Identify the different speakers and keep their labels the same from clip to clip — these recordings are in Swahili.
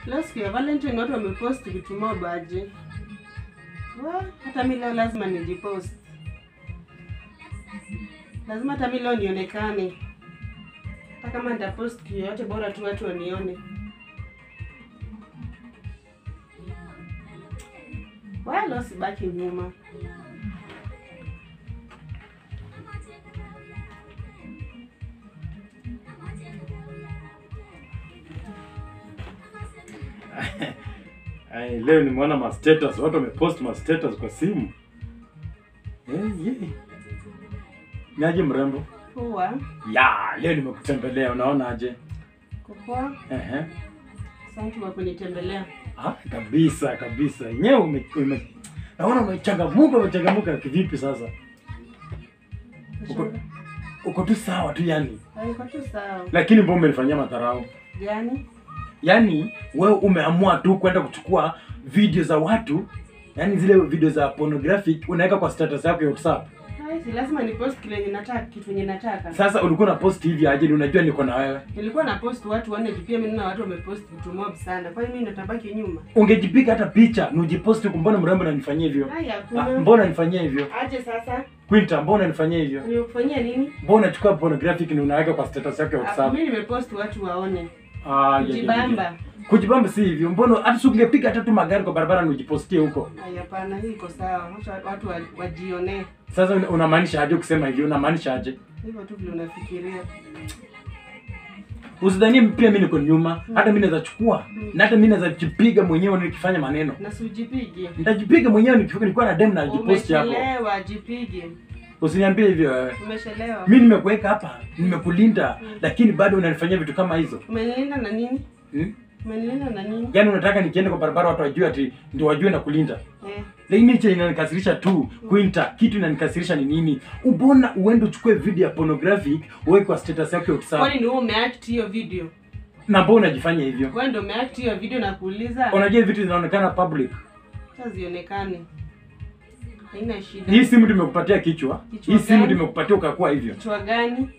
Speaker 1: Leo siku ya Valentine watu wamepost vitu mob aje. Wa, hata mi leo lazima nijipost. Lazima hata mi leo nionekane. Hata kama nitapost kitu yoyote bora tu watu wanione. Wa, leo sibaki nyuma.
Speaker 2: Ai, leo nimeona ma status, watu wamepost ma status kwa simu. Eh, yeah. Niaje mrembo?
Speaker 1: Poa.
Speaker 2: Ya, leo nimekutembelea, unaona aje?
Speaker 1: Kupoa.
Speaker 2: Ehe.
Speaker 1: Asante kwa kunitembelea.
Speaker 2: Ah, kabisa kabisa. Yenyewe ume, ume naona umechangamuka, umechangamuka kivipi sasa? Uko, uko tu sawa tu yani.
Speaker 1: Haiko tu sawa.
Speaker 2: Lakini mbona umenifanyia madharau?
Speaker 1: Gani?
Speaker 2: Yaani wewe umeamua tu kwenda kuchukua video za watu, yaani zile video za pornographic unaweka kwa status yako ya WhatsApp.
Speaker 1: Hai, si lazima ni post kile yenye nataka, kitu yenye nataka.
Speaker 2: Sasa ulikuwa na post hivi aje? ni Unajua niko na wewe.
Speaker 1: Nilikuwa na post watu waone juu pia mimi naona watu wamepost vitu mob sana. Kwa hiyo mimi ndo tabaki nyuma.
Speaker 2: Ungejipiga hata picha na ujiposti huko. Mbona mrembo unanifanyia hivyo?
Speaker 1: Hai
Speaker 2: Ah,
Speaker 1: hakuna.
Speaker 2: mbona unanifanyia hivyo?
Speaker 1: Aje sasa?
Speaker 2: Quinta, mbona unanifanyia hivyo?
Speaker 1: Nimekufanyia nini?
Speaker 2: Mbona unachukua pornographic na unaweka kwa status yako ya
Speaker 1: Ah,
Speaker 2: WhatsApp?
Speaker 1: Mimi nimepost watu waone.
Speaker 2: Ah, ya, ya, ya, ya.
Speaker 1: Kujibamba.
Speaker 2: Kujibamba si hivyo. Mbona hata si ungepiga hata tu magari kwa barabara na ujipostie huko?
Speaker 1: Hai hapana, hii iko sawa. Wacha watu wa- wajionee.
Speaker 2: Sasa una- unamaanisha aje kusema hivyo? Unamaanisha aje?
Speaker 1: Hivyo tu vile unafikiria.
Speaker 2: Usidhanie pia mimi niko nyuma. Hata mimi naweza chukua na hata mimi naweza jipiga mwenyewe nikifanya maneno.
Speaker 1: Na si ujipige.
Speaker 2: Nitajipiga mwenyewe nikifika nilikuwa na dem na jiposti hapo.
Speaker 1: Umechelewa, jipige.
Speaker 2: Usiniambie hivyo wewe.
Speaker 1: Umechelewa.
Speaker 2: Mimi nimekuweka hapa, nimekulinda, lakini bado unanifanyia vitu kama hizo.
Speaker 1: Umenilinda na nini?
Speaker 2: Hmm?
Speaker 1: Umenilinda na nini?
Speaker 2: Yaani unataka nikienda kwa barabara watu wajue ati ndio wajue na kulinda.
Speaker 1: Eh.
Speaker 2: Lakini hicho inanikasirisha tu. Quinta, kitu inanikasirisha ni nini? Ubona uende uchukue video ya pornographic uweke kwa status yako ya WhatsApp.
Speaker 1: Kwani ni wewe umeact hiyo video?
Speaker 2: Na mbona unajifanya hivyo?
Speaker 1: Wewe ndio umeact hiyo video na kuuliza.
Speaker 2: Unajua vitu zinaonekana public.
Speaker 1: Sasa zionekane. Haina shida.
Speaker 2: Hii simu tumekupatia kichwa.
Speaker 1: Kichwa
Speaker 2: Hii simu
Speaker 1: gani?
Speaker 2: tumekupatia ukakuwa hivyo.
Speaker 1: Kichwa gani?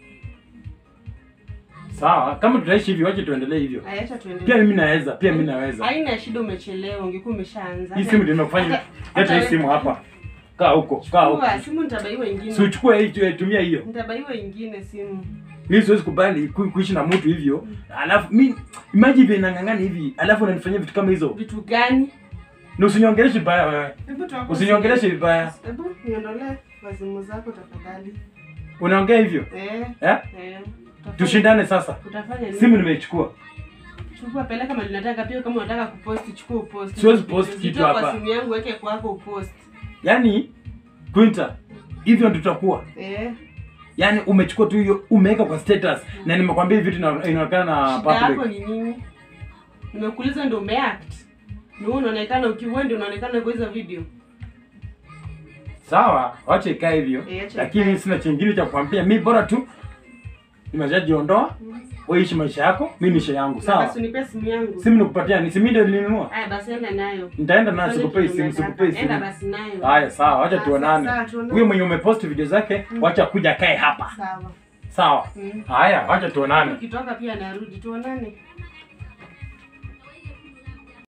Speaker 2: Sawa, kama tutaishi hivyo wache tuendelee hivyo.
Speaker 1: Acha
Speaker 2: Pia
Speaker 1: tuendelee.
Speaker 2: mimi naweza, pia mimi naweza.
Speaker 1: Haina shida umechelewa, ungekuwa umeshaanza.
Speaker 2: Hii simu ndio nimekufanya.
Speaker 1: Hata-
Speaker 2: Leta hii
Speaker 1: hata-
Speaker 2: simu hapa. Kaa huko, kaa huko.
Speaker 1: Chukua, simu nitabaiwa ingine.
Speaker 2: Si uchukue hii tu- tumia hiyo.
Speaker 1: Nitabaiwa ingine simu.
Speaker 2: Mimi siwezi kubali ku- kuishi na mtu hivyo. Alafu mimi imagine vile nang'ang'ana hivi, alafu unanifanyia vitu kama hizo.
Speaker 1: Vitu gani?
Speaker 2: Na usiniongeleshe vibaya wewe.
Speaker 1: Hebu tuwako
Speaker 2: Usiniongeleshe
Speaker 1: simu.
Speaker 2: vibaya.
Speaker 1: Hebu niondolee wazimu zako tafadhali.
Speaker 2: Unaongea hivyo?
Speaker 1: Eh.
Speaker 2: Eh?
Speaker 1: Eh. Utafanya-
Speaker 2: Tushindane sasa.
Speaker 1: Utafanya nini?
Speaker 2: Simu nimeichukua.
Speaker 1: Chukua peleka mahali unataka pia kama unataka kupost chukua upost.
Speaker 2: Siwezi post
Speaker 1: Zitoa
Speaker 2: kitu
Speaker 1: kwa
Speaker 2: hapa.
Speaker 1: simu yangu weke kwako upost.
Speaker 2: Yaani Quinta, hivyo ndio tutakuwa.
Speaker 1: Eh.
Speaker 2: Yaani umechukua tu hiyo umeweka kwa status na nimekwambia hivi vitu ina- inaonekana na
Speaker 1: Shida yako
Speaker 2: public.
Speaker 1: ni nini? Nimekuuliza ndio umeact. Ni wewe unaonekana ukiwa ndio unaonekana kwa hizo video.
Speaker 2: Sawa, wacha ikae hivyo.
Speaker 1: Eh, acha
Speaker 2: Lakini
Speaker 1: ikae.
Speaker 2: sina chingine cha kukwambia. Mimi bora tu nimeshajiondoa. Wewe ishi maisha yako, mimi niishi yangu.
Speaker 1: Na
Speaker 2: Sawa?
Speaker 1: Basi unipe simu yangu.
Speaker 2: Simu nikupatia, ni simu ndio nilinunua.
Speaker 1: Aya basi enda nayo.
Speaker 2: Nitaenda nayo
Speaker 1: Fanya
Speaker 2: sikupei
Speaker 1: kitu
Speaker 2: simu,
Speaker 1: unataka.
Speaker 2: sikupei
Speaker 1: Enda
Speaker 2: simu.
Speaker 1: basi nayo.
Speaker 2: Haya, sawa, wacha
Speaker 1: Ah,
Speaker 2: tuonane.
Speaker 1: sawa, tuonane.
Speaker 2: Huyo mwenye umepost video zake, wacha kuja kae hapa.
Speaker 1: Sawa.
Speaker 2: Sawa.
Speaker 1: Mm.
Speaker 2: Haya, wacha tuonane.
Speaker 1: Ukitoka pia narudi tuonane.